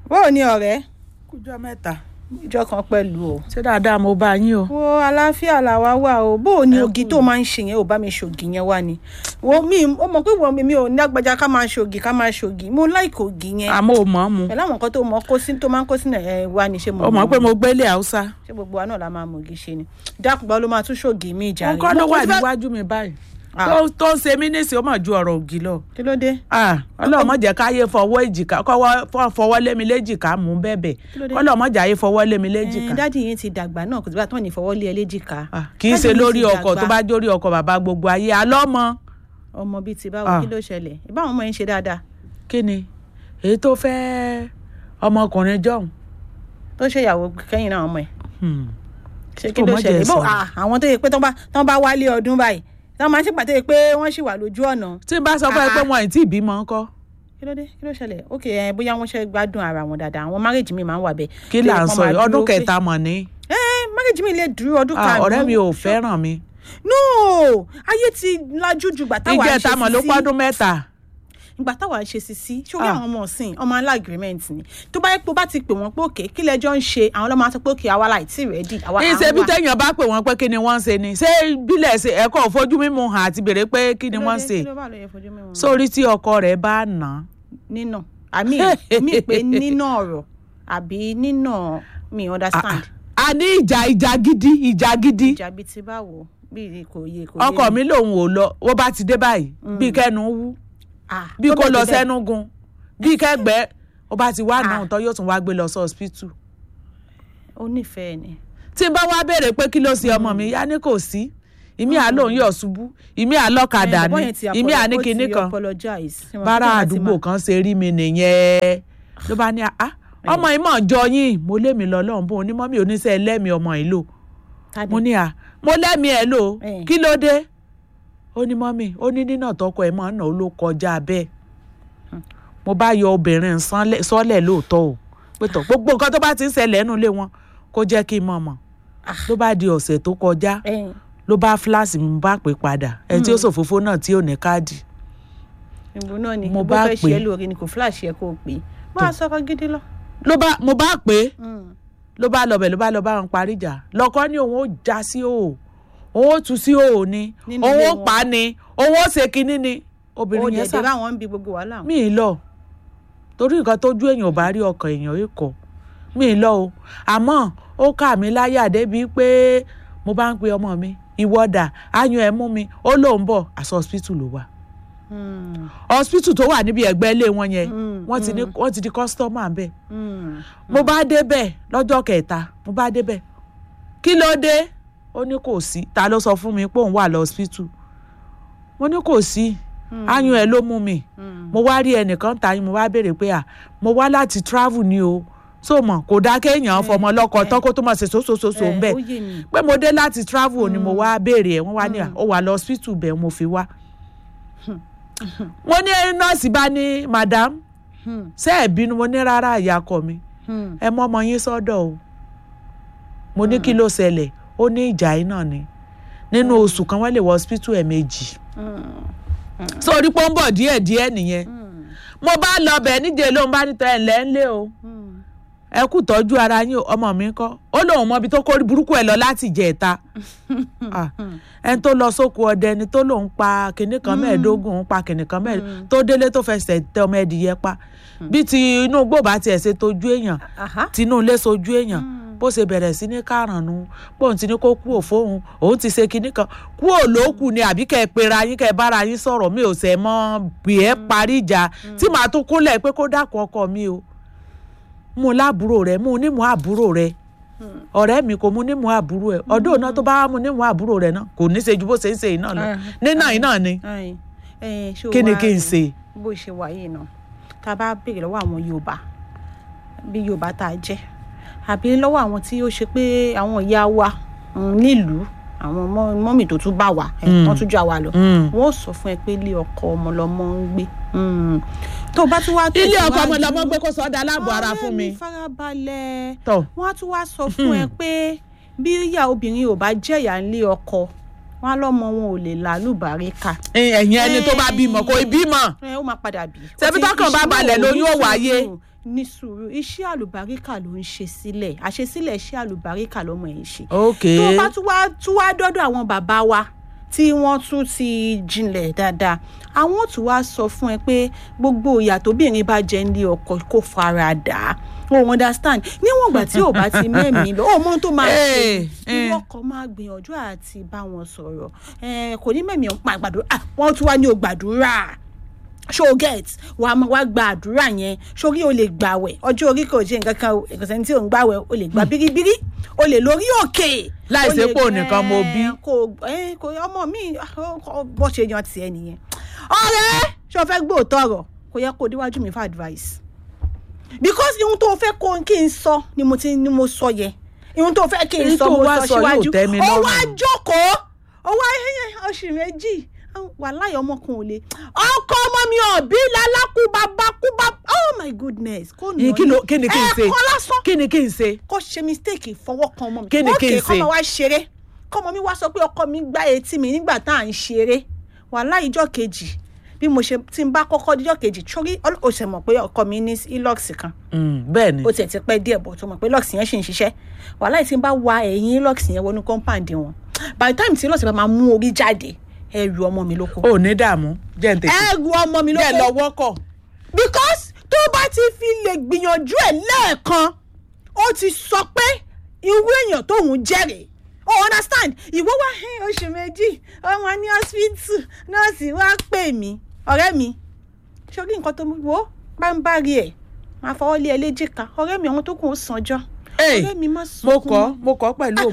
bóò ni ọ̀rẹ́ kújọ́ mẹ́ta ìjọ kan pẹ̀lú o. ṣé dáadáa mo bá yín o. wo àlàáfíà làwa wà o bóò ni Ẹ ògì kú. tó máa ń ṣe yẹn ò bá mi ṣògì yẹn wá ni. wo mi ó mọ̀ pé wọ́n mi ò ní agbájá ká máa ṣògì ká máa ṣògì mo láìkò ògì yẹn. àmọ́ ò mọ̀ ọ́ mu pẹ̀lú àwọn nǹkan tó mọ kó sí tó máa ń kó sínú ẹ̀ wá ni ṣé mo ó mọ̀ pé mo gbélé haúsá ṣé gbogbo wa náà la máa mọ̀ ògì ṣe ni. dákùgbà ló máa tún ṣògì mi ìjà wọn kọ́ ló wà níwájú mi báyìí Ah. tó tó ń ṣe mí nísìnyí ó mà ju ọ̀rọ̀ ògì lọ. kí ló dé. Ah, ọlọ́run má jẹ́ káyé fọwọ́ èjìká kọ́wọ́ fọ́- fọwọ́ lé mi léjìká mú bẹ́bẹ̀ Kí ló dé? ọlọ́run má jẹ́ ayé fọwọ́ lé mi Eh, léjìká. dádì yín ti dàgbà náà kò tí bá tán ní ìfọwọ́ lé ẹ léjìká. Ah, kì í Dádì ṣe yín lórí ti ọkọ̀ dàgbà. tó bá jórí ọkọ̀ bàbá gbogbo ayé alọ́mọ ọmọ bíi ti báwo Ah. kí ló ṣẹlẹ̀ ìbáwọn ọmọ yẹn ṣe dáadáa kí ni èyí tó fẹ́ ọmọkùnrin jọ̀hún. tó ṣèyàwó kẹ́yìn náà ọmọ ẹ̀ Hmm. ṣé kí Kò ló mọ̀ jẹ́ ṣẹlẹ̀ bó sọ̀rọ̀. ah, àwọn tó yẹ pé tán bá tán bá wálé ọdún báyìí tán máa ń ṣèpàdé yẹ pé wọ́n ṣì wà lójú ọ̀nà tí n bá sọ fún ẹ pé Ah. wọn ì tí ì bímọ ńkọ́ kí ló dé kí ló ṣẹlẹ̀ ok ẹ bóyá wọ́n ṣe gbádùn ara wọn dáadáa àwọn márèjì mi máa ń wà bẹ́ẹ̀ kí Tó yẹ là ń kán sọ máa yìí dúró ọdún pé- kẹta mọ̀ ní. ẹ márèjì mi lè dúró ọdún Ah, karùn-ún ọ̀rẹ́ mi ò fẹ́ràn mi no ayé ti lajú ju gbà táwa ń ṣe ìjẹta mọ̀ ló sisi pọ́dún mẹ́ta. ìgbà táwa ń ṣe sisi ṣórí Ah. àwọn ọmọ ọ̀sìn ọmọ alá agreement ni tó bá yẹ pé ó bá ti pè wọ́n pé òkè kí lẹ́jọ́ ń ṣe àwọn ọlọ́mọ á sọ pé òkè àwa láì tí rẹ́dì àwa à ń ìṣe bí wà. téèyàn bá pè wọ́n pé kí ni wọ́n ń ṣe ni ṣé bílẹ̀ ṣe ẹ̀kọ́ òfojú mímu hàn àti béèrè pé kí ni Kí ló wọ́n ń dé? ṣe Kí ló bá lọ yẹ fojú mi wọn? sórí tí ọkọ rẹ̀ bá nà án. nínà àmì mi pé nínà ọ̀rọ̀ àbí nínà mi understand a ní ìjà ìjà gidi ìjà gidi ìjà bíi ti báwo bíi kò yé kò yé ọkọ mi lòun ò lọ ó bá ti dé báyìí bí kẹnu wú Ah, bí tó kò bẹ̀ lọ tó bẹ̀. sẹ́nu gun bí kẹgbẹ́ ó bá ti wá Ah. náà tán yóò tún wá gbé lọ sí hospital. ó nífẹ̀ẹ́ ni tí n bá wá béèrè pé kí ló ṣe ọmọ mi yá ní kò sí ìmí àlóhùn yọ̀ ṣubú ìmí àlọ́kadà Eh, bọ̀bọ́ ni yẹn ti ìmí apolo- àní ó ti kinní kan apologize. Ṣé wọn bára kí wọ́n ti àdúgbò máa- kan ṣe rí mi nìyẹn ló bá ní ah ọmọ yìí mọ̀ jọ yín mo lé mi lọ lọ́hùn bó onímọ̀ mi oníṣẹ́ ẹlẹ́mi ọmọ yìí lò Tani? mo ní à mo lẹ́mi ẹ̀ lò Eh. kí ló dé ó ní mọ́mì ó ní nínà tọkọ ẹ̀ máa ń nà ó ló kọjá bẹ́ẹ̀ mo bá yọ obìnrin sánlẹ̀- sọ́lẹ̀ lóòótọ́ o pé tọ̀ gbogbo nǹkan tó bá ti ń ṣẹlẹ̀ nínú ilé wọn kó jẹ́ kí n mọ̀ mọ̀ Ah. ló bá di ọ̀sẹ̀ tó kọjá Eh, ló bá fíláàsì mi mo bá pè padà ẹni tí ó ṣòfófó náà tí ò ní káàdì ìbò náà ni Mo bó bá fẹ́ pè ṣe é. é lóore ni kò flash yẹ kó o pè é máa sọ̀rọ̀ gidi lọ. ló bá mo bá pè é Mm. ló bá lọ bẹ̀ ló bá lọ bá wọn parí ìjà lọ́kọ́ ní òun ó já sí òò òun ó tú sí òò ni Nínú òun ilé ó wọn. pa á ni òun ó ṣe kinní ni ó obìnrin yẹn dẹ̀dẹ̀ sá báwọn ń bi gbogbo wàhálà. mí ì lọ torí nǹkan tójú èèyàn ò bá rí ọkàn èèyàn yìí kọ mí ì lọ o àmọ́ ó kà mí láyà débi pé mo bá ń pe ọmọ mi ìwọ́dà áyún ẹ̀ mú mi ó lóun bọ̀ àṣọ hospital ló wà Mm, hospital tó wà níbi ẹ̀gbẹ́ ilé wọn yẹn Mm, wọ́n ti ní wọ́n ti di customer bẹ́ẹ̀ mm. mo bá débẹ̀ lọ́jọ́ kẹta mo bá débẹ̀ kí ló dé ó ní kò sí ta ló sọ fún mi pé òun wà lọ hospital mo ní kò sí áyún ẹ ló mú mi Mm. mo wá rí ẹnìkan ta yín mo wá béèrè pé à mo wá láti travel ni o so mọ kò dá kéèyàn fọmọ lọkọ tán kó tó máa ṣe sóṣooṣoṣo ń bẹ ó yé mi. pé mo dé láti travel ni mo wá béèrè ẹ wọn wá ní à ó wà lọ hospital bẹ́ẹ̀ mo fi wá wọ́n ní nọ́ọ̀sì bá ní madam Hmm, ṣé ẹ bínú mo ní rárá ìyá ọkọ mi hmm. ẹ mọ ọmọ yín sọ́dọ̀ o mo ní kí ló ṣẹlẹ̀ ó ní ìjà yìí náà ni nínú oṣù kan wọ́n lè wọ hospital ẹ̀ẹ̀mejì Mm, sórí pé ó ń bọ̀ díẹ̀díẹ̀ nìyẹn mm, mo bá lọ bẹ̀ níjẹ́ ló ń bá níta ẹ̀ lẹ́ńlẹ́ o mm. ẹ kú tọ́jú ara yín o ọmọ mi kọ́ ó lóun mọ ibi tó kórí burúkú ẹ̀ lọ láti jẹ ẹ̀ta ẹni tó lọ sóko ọdẹ ni tó lòun pa kìnnì kan mẹ́ẹ̀ẹ́dógún òun pa kìnnì kan mẹ́ẹ̀ẹ́dógún tó délé tó fẹsẹ̀ tẹ ọmọ ẹ̀dìyẹ pa bí ti inú gbòòbá tiẹ̀ ṣe tójú èèyàn Aha. tinú ilé sojú èèyàn bó ṣe bẹ̀rẹ̀ sí ní kárànù bóun ti ní kó kú òfóun òun ti ṣe kinní kan kú òlókù ni àbí kẹ́ ẹ pera yín kẹ́ ẹ bára yín sọ̀rọ̀ mi ò sẹ̀ mọ́ bí ẹ parí ìjà tí màá tún kúnlẹ̀ pé kó dákun ọkọ mi o mú un láàbúrò rẹ mú un nímú àbúrò rẹ ọ̀rẹ́ mi kò mú un nímú àbúrò ẹ ọdún náà tó bá mú un nímú àbúrò rẹ náà kò ní ṣe ju bó ṣe ń ṣe yìí náà lọ Ah, nínà yìí náà ni Ayin. Eh, ṣé o kí ni wá kí n rí ṣe. bó ṣe wà yìí náà tá a bá béèrè lọ́wọ́ àwọn Yorùbá bí Yorùbá tá a jẹ́ àbí lọ́wọ́ àwọn tí ó ṣe pé àwọn ìyá wa mm, nílùú àwọn mọ́- mọ́mì tó tún bá wa ẹ̀, Mm. wọ́n tún já wa lọ Mm. wọ́n ó sọ fún ẹ pé ilé ọkọ ọmọ lọmọ ń gbé Mm. tó o bá tún wá ilé ọkọ ọmọ tẹ̀síwájú- lọmọ gbé kó sọ ọ́ da aláàbò ara ọ̀rẹ́ fún mi. farabalẹ̀ tọ́ wọ́n á tún wá sọ fún ẹ pé bí ìyá obìnrin ò bá jẹ̀yà nílé ọkọ wọn á lọ́mọ wọn ò lè lálùbáríkà ẹ̀yìn ẹni tó bá bímọ kò bímọ ẹ ó máa padà bí. Ṣebí Ó ti- tọ́kàn bá iṣẹ́ balẹ̀ ò lóyún ní ó wáyé. sùúrù, ní sùúrù iṣẹ́ àlùbáríkà ló ń ṣe sílẹ̀ àṣesílẹ̀ iṣẹ́ àlùbáríkà lọ́mọ ẹ̀ ń ṣe. ok tó bá tún wá tún wá dọ́dọ̀ àwọn bàbá wa tí wọ́n tún ti jinlẹ̀ dáadáa àwọn ò tún wá sọ fún ẹ pé gbogbo ìyà tóbìnrin bá jẹ ní ọkọ kó fara dà á o understand níwọ̀n ìgbà tí ò bá ti mẹ́mìí lọ ó mọ ohun tó máa ṣe Eh, eh. ìwọ kan máa gbìyànjú àti bá wọn sọ̀rọ̀ Eh, kò ní mẹ́mìí ọ̀pá gbàdúrà wọ́n tún wá ní o gbàdúrà ṣó get wàá máa wá gba àdúrà yẹn sórí o lè gbàwẹ̀ ọjọ́ orí kò jẹ́ nǹkan kan o ìkọ̀sẹ̀ tí ò ń gbàwẹ̀ o lè gba biribiri o lè lórí òkè. Láì o ṣe lè- pé òun nìkan mo bí. Eh, kò eh, kò ọmọ mi ah, bó ṣe yan tiẹ̀ nìyẹn. ọ̀rẹ́ ṣé o fẹ́ gbóòótọ́ ọ̀rọ̀ kò yẹ kó o déwájú mi fún advice because ihun tó o fẹ́ kó kí n sọ ni mo ti ni mo sọ yẹn ihun tó o fẹ́ kí n Èyí sọ tó mo wá sọ sọ yóò síwájú tẹ́ mi ó lọ́rùn. wá jókòó ó wá ẹyẹ oṣù méjì wà láyọ̀ ọmọkùnrin ò lè ọkọ ọmọ mi ọ̀bí lálákùbá bákúbá oh my goodness kò nà Yìí kí ló- kí ni kí n ṣe? ẹ̀ẹ̀kan lásán kí ni kí n ṣe kó ṣe mistake fọwọ́ kan ọmọ mi Kí ni kí n Okay, ṣe? kọ́mọ wá ṣeré kọ́mọ mi wá sọ pé ọkọ mi gbá etí mi nígbà tá à ń ṣeré wàhálà ìjọ kejì bí mo ṣe tí n bá kọ́kọ́ díjọ́ kejì sórí ó ṣe mọ̀ pé ọkọ mi ní ilox kan Mm, bẹ́ẹ̀ ni ó tiẹ̀ ti pẹ́ díẹ̀ bọ̀ tó mọ̀ pé lux yẹn ṣì ń ṣiṣẹ́ wàhálà tí n bá wa ẹ̀yìn lux yẹn wọnú compound wọn by the time tí lux bá máa mú orí jáde ẹrù ọmọ mi ló kó ò ní dààmú jẹ́ n tètè ẹrù ọmọ mi ló jẹ́ kó lọ wọ́kọ̀ because tó bá ti fi lè gbìyànjú ẹ̀ lẹ́ẹ̀kan ó ti sọ pé irú èèyàn tóun jẹ́rìí o understand ìwọ wá "Hey, oṣù méjì ọmọ ní hospital nọ́ọ̀sì wá pè mí ọ̀rẹ́ mi ṣorí nǹkan tó mú wo bá ń bá rí ẹ̀ máa fọwọ́ lé ẹ léjìká ọ̀rẹ́ mi àwọn tó kù ó sànjọ́ Hey, ọ̀rẹ́ mi má mo sunkún kọ́ mọ́. mo kọ́ pẹ̀lú